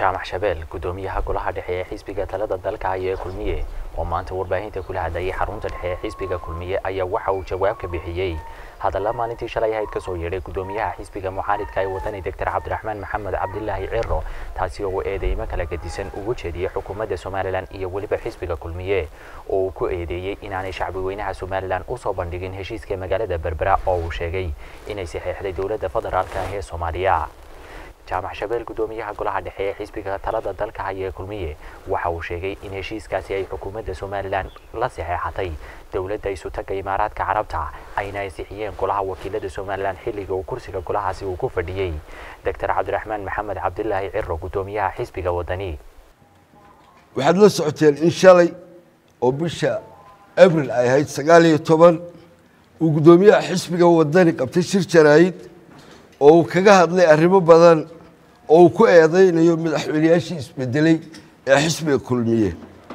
jaamac shabeel gudoomiyaha golaha dhexe ee xisbiga talada dalka haya ee kulmiye oo maanta warbaahinta kula hadlayay xarunta dhexe ee xisbiga kulmiye ayaa waxa uu jawaab ka bixiyey hadalla maalintii shalay ahayd kasoo yeedhay gudoomiyaha xisbiga mucaaridka ee wadani doctor cabdiraxmaan maxamed cabdilaahi ciro taasi oo eedeymo kala gedisan ugu jeediyey xukuumadda somalilan iyo weliba xisbiga kulmiye oo uu ku eedeeyey inaanay shacbi weynaha somalilan usoo bandhigin heshiiska magaalada berbera oo uu sheegay inay saxeexday dowladda federaalka ah ee soomaaliya jaamac shabeel gudoomiyaha golaha dhexe ee xisbiga talada dalka haya ee kulmiye waxa uu sheegay in heshiiskaasi ay xukuumadda somalilan la saxeexatay dowladda isutaga imaaraadka carabta ayna ansixiyeen golaha wakiilada somalilan xilliga uu kursiga golahaasi uu ku fadhiyey doctor cabdiraxmaan maxamed cabdilaahi ciro gudoomiyaha xisbiga wadani waxaad la socoteen in shalay oo bisha abril ay ahayd sagaal iyo toban uu guddoomiyaha xisbiga wadani qabtay shir jaraayid oo uu kaga hadlay arrimo badan oo uu ku eedeynayo madaxweyneyaashii isbedelay ee xisbiga kulmiye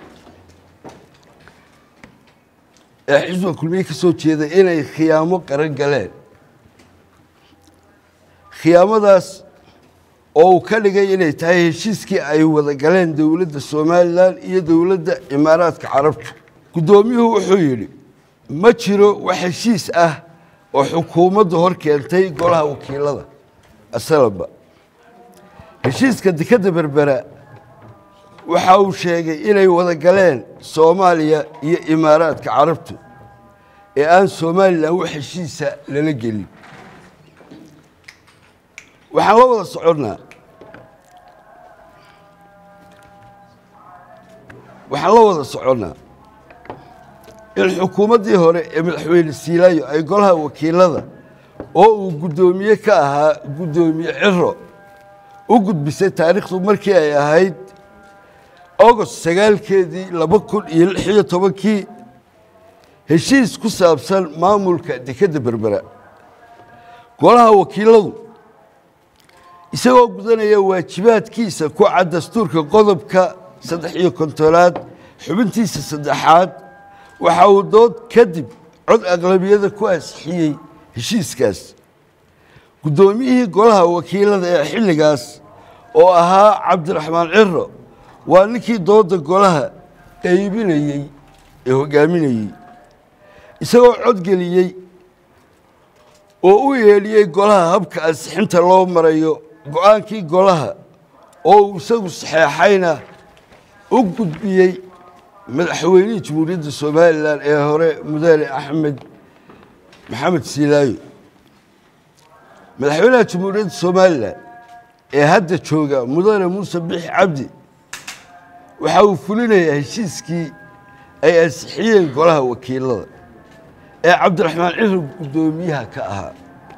ee xisbiga kulmiye ka soo jeeda inay khiyaamo qaran galeen khiyaamadaas oo uu ka dhigay inay tahay heshiiskii ay wada galeen dowladda somalilan iyo dowladda imaaraadka carabtu guddoomiyuhu wuxuu yidhi ma jiro wax heshiis ah oo xukuumaddu hor keentay golaha wakiilada asalaba heshiiska dekadda berbera waxa uu sheegay inay wada galeen soomaaliya iyo imaaraadka carabtu ee aan somalilan wax heshiisa lala gelin waxaan la wada soconnaa waxaan la wada soconnaa in xukuumaddii hore ee madaxweyne siilaayo ay golaha wakiilada oo uu guddoomiye ka ahaa guddoomiye ciro u gudbisay taariikhdu markii ay ahayd agost sagaalkeedii laba kun iyo lix iyo tobankii heshiis ku saabsan maamulka dekedda berbera golaha wakiiladu isagoo gudanaya waajibaadkiisa ku cad dastuurka qodobka saddex iyo kontonaad xubintiisa saddexaad waxa uu dood kadib cod aqlabiyada ku ansixiyey heshiiskaas guddoomiyihii golaha wakiilada ee xilligaas oo ahaa cabdiraxmaan ciro waa ninkii doodda golaha qaybinayey ee hoggaaminayey isagoo codgeliyey oo u yeedhiyey golaha habka ansixinta loo marayo go-aankii golaha oo uu isagu saxeexayna u gudbiyey madaxweynihii jamhuuriyadda somalilan ee hore mudane axmed maxamed siilaayo madaxweynaha jamhuuriyadda somalilan ee hadda jooga mudane muuse bixi cabdi waxa uu fulinayaa heshiiskii ay ansixiyeen golaha wakiilada ee cabdiraxmaan ciro guddoomiyaha ka ahaa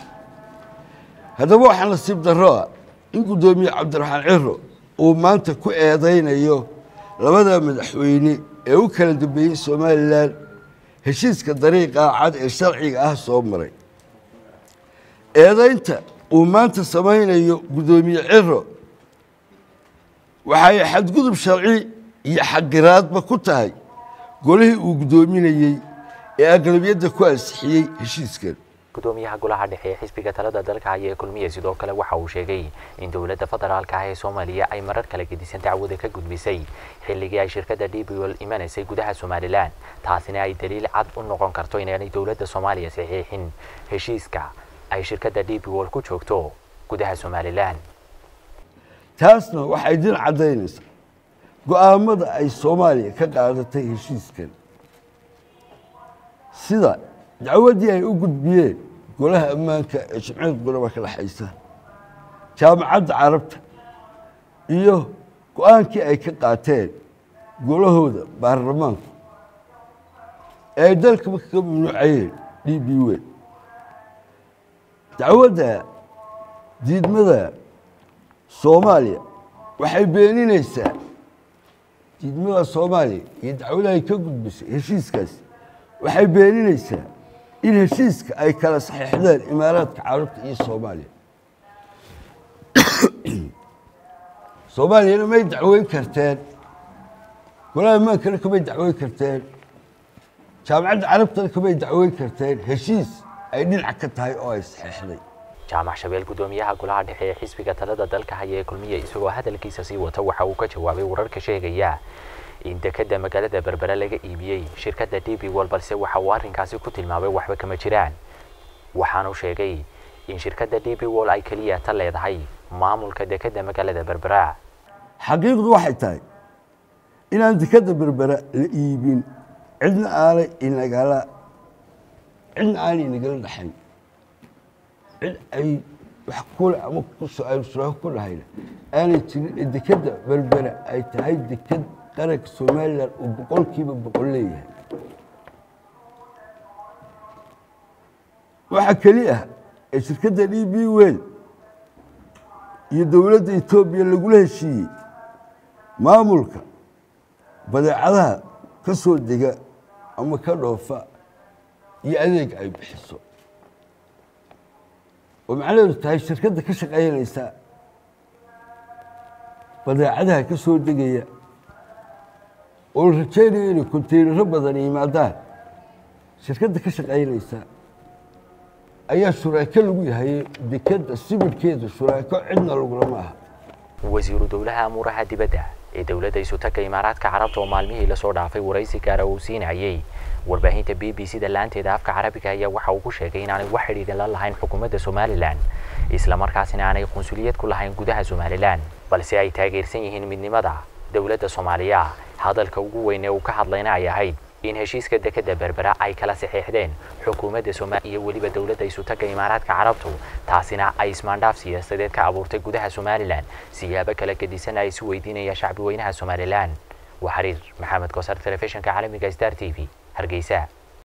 haddaba waxaa nasiib darro ah in guddoomiye cabdiraxmaan ciro uu maanta ku eedaynayo labada madaxweyne ee u kala dambeeyey somalilan heshiiska dariiqa cad ee sharciga ah soo maray eedaynta uu maanta samaynayo guddoomiye ciro waxay xadgudub sharci iyo xaqiraadba ku tahay golihii uu guddoominayey ee aqlabiyadda ku ansixiyey heshiiskan gudoomiyaha golaha dhexe ee xisbiga talada dalka haya ee kulmiye sidoo kale waxa uu sheegay in dowladda federaalka ah ee soomaaliya ay marar kala gedisan dacwada ka gudbisay xilligii ay shirkadda d b l imanaysay gudaha somalilan taasina ay daliil cad u noqon karto inaanay dowladda soomaaliya saxiixin heshiiska ay shirkadda d b l ku joogto gudaha somalilan taasna waxay din caddaynaysaa go-aamada ay soomaaliya ka qaadatay heshiiskan sida dacwaddii ay u gudbiyeen golaha ammaanka ee jimciyad quraba ka dhexaysa jaamacadda carabta iyo go-aankii ay ka qaateen golahooda baarlamaanku ee ay dalkaba kaga mamnuucayeen d b wen dacwadda diidmada soomaaliya waxay beeninaysaa diidmada soomaaliya iyo dacwadahay ka gudbisay heshiiskaasi waxay beeninaysaa in heshiiska ay kala saxiixdeen imaaraadka carabta iyo soomaaliya soomaaliyana may dacweyn karteen golaha amaankana kamay dacweyn karteen jaamacadda carabtana kamay dacweyn karteen heshiis ay dhinac ka tahay oo ay saxiixday jaamac shabeel gudoomiyaha golaha dhexe ee xisbiga talada dalka haya ee kulmiye isagoo hadalkiisa sii wata waxa uu ka jawaabay wararka sheegaya in dekeda magaalada berbera laga iibiyey shirkadda d b wol balse waxa uu arrinkaasi ku tilmaamay waxba kama jiraan waxaanu sheegay in shirkadda d b wol ay keliya ta leedahay maamulka dekeda magaalada berbera xaqiiqdu waxay tahay inaan dekeda berbera la iibin cidna aanay inagala cidna aanay inagala dhaxayn cid ay wax kule ama kusoo ku dhahayna aanay jirin ee dekeda berbera ay tahay deked qaranka somalilan uu boqolkiiba boqol leeyahay waxaa keli ah ee shirkadda d b wel iyo dowladda etoobiya lagula heshiiyey maamulka badeecadaha ka soo dega ama ka dhoofa iyo adeeg ay bixiso oo macnaheedu tahay shirkadda ka shaqaynaysa badeecadaha ka soo degaya oo la rajaynaya inay konteynaro badan yimaadaan shirkadda ka shaqaynaysa ayaa shuraako lagu yahay dekeda sibirhkeeda shuraako cidna lagulama aha wasiiru dowlaha amuuraha dibadda ee dowladda isutaga imaaraadka carabta oo maalmihii lasoo dhaafay waraysi gaara uu siinayay warbaahinta b b c da laanteeda afka carabiga ayaa waxa uu ku sheegay inaanay wax xidhiidhan la lahayn xukuumadda somalilan islamarkaasina aanay qunsuliyad ku lahayn gudaha somalilan balse ay taageersan yihiin midnimada dowladda soomaaliya hadalka ugu weyn ee uu ka hadlayna ay ahayd in heshiiska dekeda berbera ay kala saxeexdeen xukuumadda soomaaliya iyo weliba dowladda isutaga imaaraadka carabtu taasina ay ismaandhaaf siyaasadeed ka abuurtay gudaha somalilan siyaabo kala gedisan ay isu weydiinaya shacbi weynaha somalilan waa xariir maxamed koosar telefishinka caalamiga star t v hargeysa